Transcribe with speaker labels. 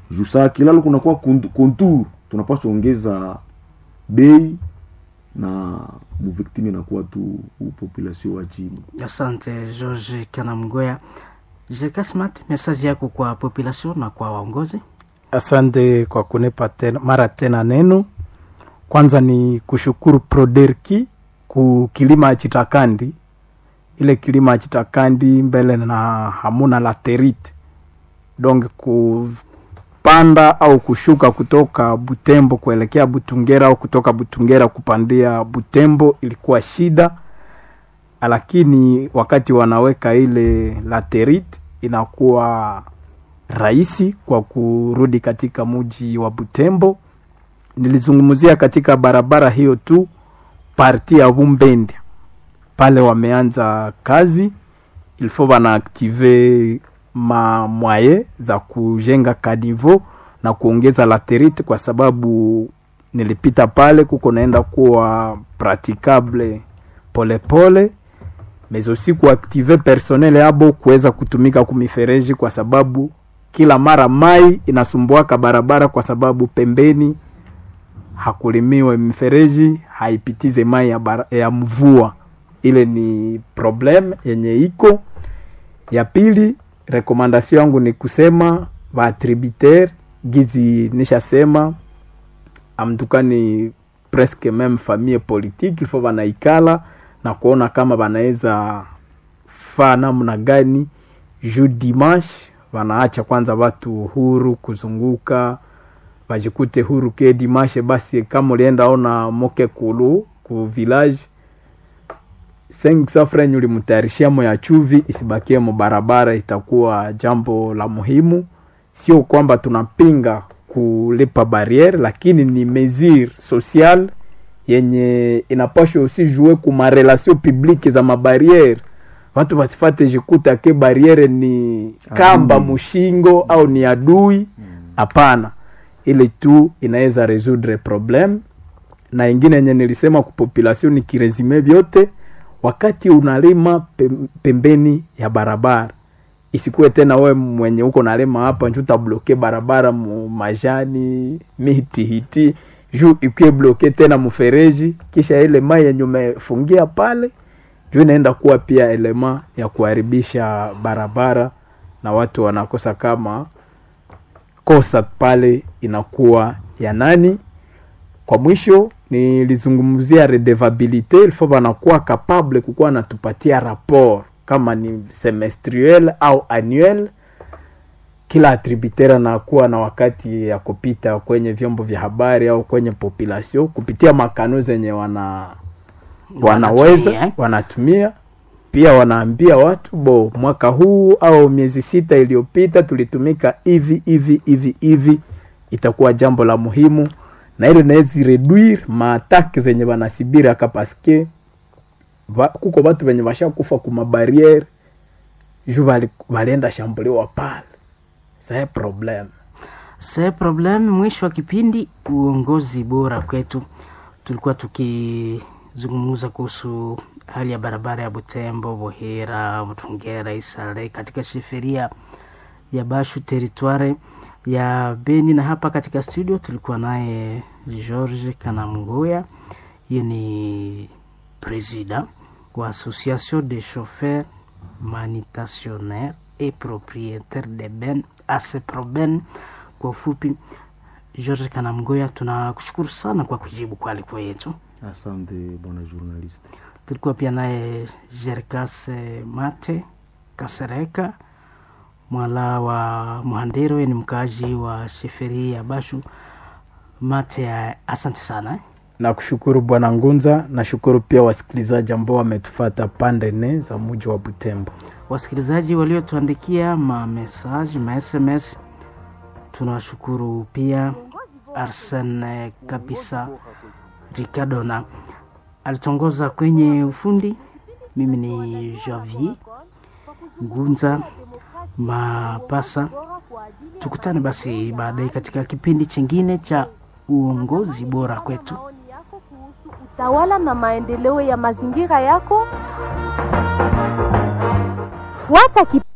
Speaker 1: juu saa kilalo kunakuwa kont- kontur tunapaswa ongeza bei na muviktimi inakuwa tu population wa chini
Speaker 2: Asante George Kanamgoya. Jekasmat, mesaji yako kwa population na kwa waongozi.
Speaker 3: Asante kwa kunipa tena, mara tena neno. Kwanza ni kushukuru Proderki ku kilima chitakandi, ile kilima chitakandi mbele na hamuna laterite donc kupanda au kushuka kutoka Butembo kuelekea Butungera au kutoka Butungera kupandia Butembo ilikuwa shida, lakini wakati wanaweka ile laterite inakuwa rahisi kwa kurudi katika mji wa Butembo. Nilizungumzia katika barabara hiyo tu parti ya Bumbende pale wameanza kazi, ilfo wanaaktive ma mwaye za kujenga kanivo na kuongeza laterite, kwa sababu nilipita pale kuko naenda kuwa praticable polepole mais aussi kuaktive personnel yabo kuweza kutumika kumifereji, kwa sababu kila mara mai inasumbuaka barabara, kwa sababu pembeni hakulimiwe mifereji haipitize mai ya, bara, ya mvua. Ile ni problem yenye iko. Ya pili, rekomandasio yangu ni kusema vatributaire gizi nishasema amtukani presque meme famille politique ilfo vanaikala na kuona kama wanaweza faa namna gani juu dimanche wanaacha kwanza watu huru kuzunguka wajikute huru ke dimanche basi kama ulienda ona moke kulu ku village safren ulimtayarishia mo ya chuvi isibakie mo barabara itakuwa jambo la muhimu sio kwamba tunapinga kulipa barriere lakini ni mesure social yenye inapashwa aussi jouer ku marelation publique za mabariere watu wasifate jikuta ke bariere ni kamba
Speaker 1: Adui.
Speaker 3: mushingo au ni adui hapana ile tu inaweza resoudre problem na ingine yenye nilisema ku population ni kiresume vyote wakati unalima pem- pembeni ya barabara isikuwe tena we mwenye uko nalima hapa nju utabloke barabara mu majani miti hiti juu ikuwe bloke tena mfereji kisha ile mai yenye umefungia pale juu inaenda kuwa pia elema ya kuharibisha barabara na watu wanakosa kama kosa pale inakuwa ya nani kwa mwisho nilizungumzia redevabilite ilfo wanakuwa capable kukuwa natupatia rapport kama ni semestriel au annuel kila attributaire anakuwa na wakati ya kupita kwenye vyombo vya habari au kwenye population kupitia makano zenye wana wanaweza
Speaker 2: Wanatumia, eh?
Speaker 3: wanatumia pia wanaambia watu bo mwaka huu au miezi sita iliyopita tulitumika hivi hivi hivi hivi itakuwa jambo la muhimu na ile nawezi reduire maatake zenye wanasibiri aka paske va, kuko watu wenye washakufa kumabariere ju bali- balienda shambuliwa pale sae problem
Speaker 2: Se problem, mwisho wa kipindi uongozi bora kwetu, tulikuwa tukizungumza kuhusu hali ya barabara ya Butembo, Buhira, Butungera, Isale katika sheferia ya Bashu teritware ya Beni, na hapa katika studio tulikuwa naye George Kanamgoya, yeye ni president wa Association des chauffeurs manitationnaires et propriétaires de ben ASEPROBEN kwa ufupi. George Kanamgoya, tunakushukuru sana kwa kujibu kwa aliko yetu.
Speaker 1: asante bwana journalist
Speaker 2: Tulikuwa pia naye Jerkas Mate Kasereka mwala wa Muhandero, yeye ni mkaaji wa sheferi ya Bashu. Mate, eh, asante sana eh.
Speaker 3: nakushukuru bwana ngunza nashukuru pia wasikilizaji ambao wametufata pande nne za muji wa butembo
Speaker 2: wasikilizaji waliotuandikia mamesaji ma sms tunawashukuru pia arsen kabisa ricardo na alitongoza kwenye ufundi mimi ni javier ngunza mapasa tukutane basi baadaye katika kipindi chingine cha uongozi bora kwetu
Speaker 4: maoni yako kuhusu utawala na maendeleo ya mazingira yako fuata kip